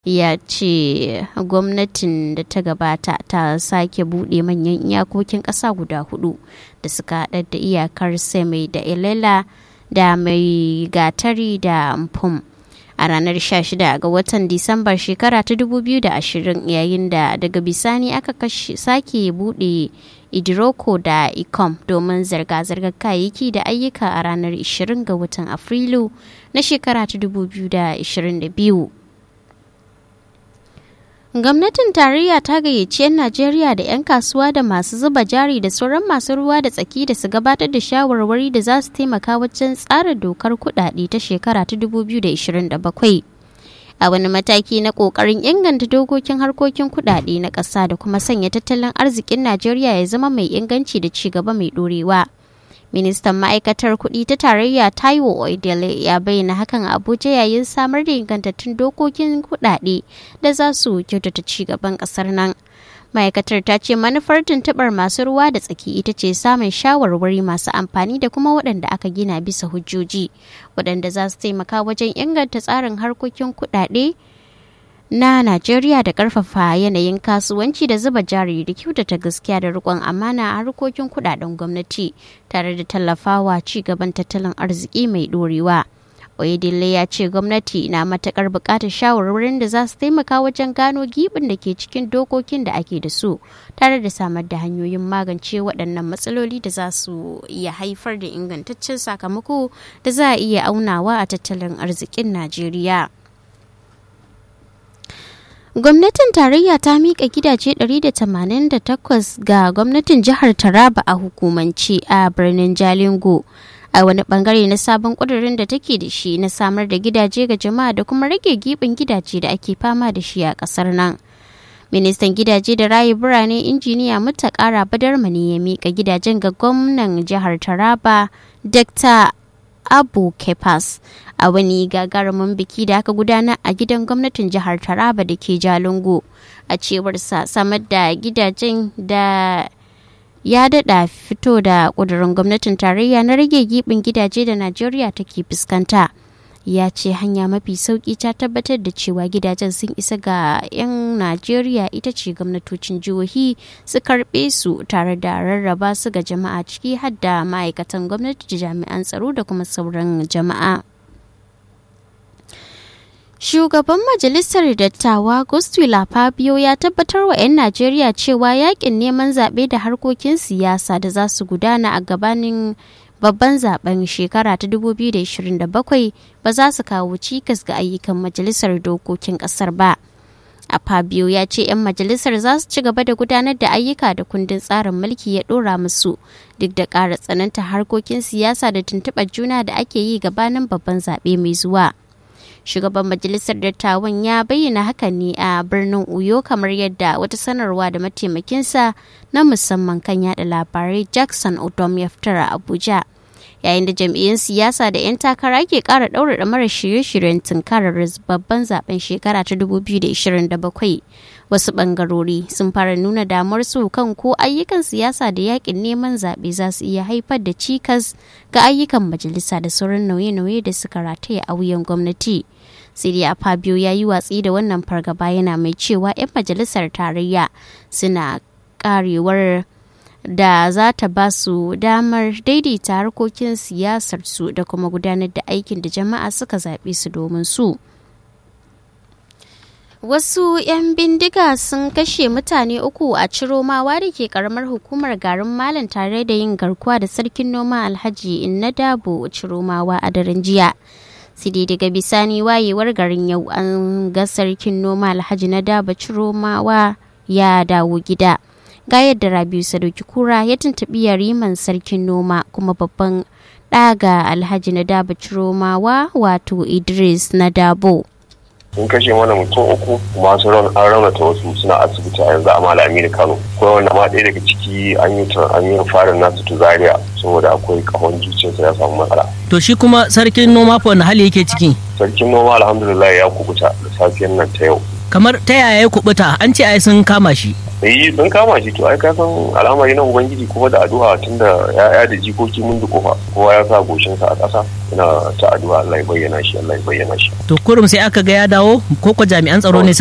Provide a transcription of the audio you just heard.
ya ce gwamnatin da ta gabata ta sake buɗe manyan iyakokin ƙasa guda hudu da suka haɗar da iyakar mai da ilela da mai gatari da mpum a ranar 16 ga watan disambar shekara ta 2020 yayin da daga bisani aka sake buɗe idiroko da icom domin zirga-zirgar kayayyaki da ayyuka a ranar 20 ga watan afrilu na shekara ta 2022 Gwamnatin tarayya ta gayyaci 'yan Najeriya da 'yan kasuwa da masu zuba jari da sauran masu ruwa da tsaki da su gabatar da shawarwari da za su taimaka wajen tsara dokar kudade ta shekara ta 2027. A wani mataki na kokarin inganta dokokin harkokin kudade na ƙasa da kuma sanya tattalin arzikin Najeriya ya zama mai inganci da ci gaba mai ɗorewa. ministan ma'aikatar kuɗi ta tarayya taiwo oidele ya bayyana hakan a abuja yayin samar da ingantattun dokokin kuɗaɗe da za su kyautata ci gaban ƙasar nan ma'aikatar ta ce manufar tuntuɓar masu ruwa da tsaki ita ce samun shawarwari masu amfani da kuma waɗanda aka gina bisa hujjoji waɗanda za su taimaka wajen inganta tsarin harkokin kuɗaɗe na Najeriya da karfafa yanayin kasuwanci da zuba jari da kyautata gaskiya da rikon amana a harkokin kudaden gwamnati tare da tallafawa ci gaban tattalin arziki mai dorewa. Oyedele ya ce gwamnati na matakar bukatar shawarwarin da za su taimaka wajen gano gibin da ke cikin dokokin da ake da su tare da samar da hanyoyin magance waɗannan matsaloli da za su iya haifar da ingantaccen sakamako da za a iya aunawa a tattalin arzikin Najeriya. Gwamnatin tarayya ta miƙa gidaje 188 ga gwamnatin jihar Taraba a hukumance a birnin Jalingo. A wani bangare na sabon ƙudurin da take da shi na samar da gidaje ga jama'a da kuma rage giɓin gidaje da ake fama da shi a ƙasar nan. Ministan gidaje da rayu birane injiniya Mutakara Badarmani ya miƙa gidajen ga gwamnan jihar Taraba, Dr. Abu Kepas a wani gagarumin biki da aka gudana a gidan gwamnatin jihar Taraba da ke Jalingo a cewarsa samar da gidajen da ya dada fito da kudurin gwamnatin tarayya na rage gibin gidaje da Najeriya take fuskanta. ya ce hanya mafi sauki ta tabbatar da cewa gidajen sun isa ga 'yan najeriya ita ce gwamnatocin jihohi su karbe su tare da rarraba su ga jama'a ciki har da ma'aikatan gwamnati da jami'an tsaro da kuma sauran jama'a Shugaban Majalisar Dattawa Gustula Fabio ya tabbatar wa 'yan Najeriya cewa yakin neman zaɓe da harkokin siyasa da za su gudana a gabanin babban zaben shekara ta 2027 ba za su kawo cikas ga ayyukan majalisar dokokin kasar ba. A Fabio ya ce 'yan majalisar za su ci gaba da gudanar da ayyuka da kundin tsarin mulki ya ɗora musu duk da ƙara tsananta harkokin siyasa da tuntuɓar juna da ake yi gabanin babban zaɓe mai zuwa. Shugaban majalisar dattawan ya bayyana hakan ne a birnin Uyo kamar yadda wata sanarwa da mataimakinsa na musamman kan yada labarai Jackson Odom ya fitar a Abuja. yayin da jam'iyyun siyasa da 'yan takara ke kara ɗaura mara shirye-shiryen tunkarar babban zaben shekara ta 2027 wasu bangarori sun fara nuna damar su kan ko ayyukan siyasa da yakin neman zaɓe za su iya haifar da cikas ga ayyukan majalisa da sauran nauye-nauye da suka rataya a wuyan gwamnati siriya fabio ya yi watsi da wannan fargaba yana mai cewa 'yan majalisar tarayya suna karewar da za ta ba su damar daidaita harkokin siyasarsu da kuma gudanar da aikin da jama'a suka zaɓe su domin su. Wasu 'yan bindiga sun kashe mutane uku a Ciromawa da ke karamar hukumar garin Malam tare da yin garkuwa da sarkin noma Alhaji Inna Dabo Ciromawa a daren jiya. Sidi daga bisani wayewar garin yau an ga sarkin noma Alhaji na Dabo Ciromawa ya dawo gida. ga yadda rabiu sadauki kura ya tuntuɓi yariman sarkin noma kuma babban ɗaga alhaji na daba ciromawa wato idris na dabo sun kashe mana mutum uku masu ran an raunata wasu suna asibiti a yanzu a malami da kano ko wanda ma ɗaya daga ciki an yi an yi farin nasu tu zaria saboda akwai kahon zuciyarsa ya samu matsala to shi kuma sarkin noma fa wani hali yake ciki sarkin noma alhamdulillah ya kubuta da safiyar nan ta yau kamar ta yaya ya kubuta an ce ai sun kama shi eh sun kama shi to ai ka san al'amari na ubangiji kuma da addu'a tunda ya'ya da jikoki mun kofa kowa ya sa goshin sa a ƙasa ina ta addu'a Allah ya bayyana shi Allah ya bayyana shi to kurum sai aka ga ya dawo ko ko jami'an tsaro ne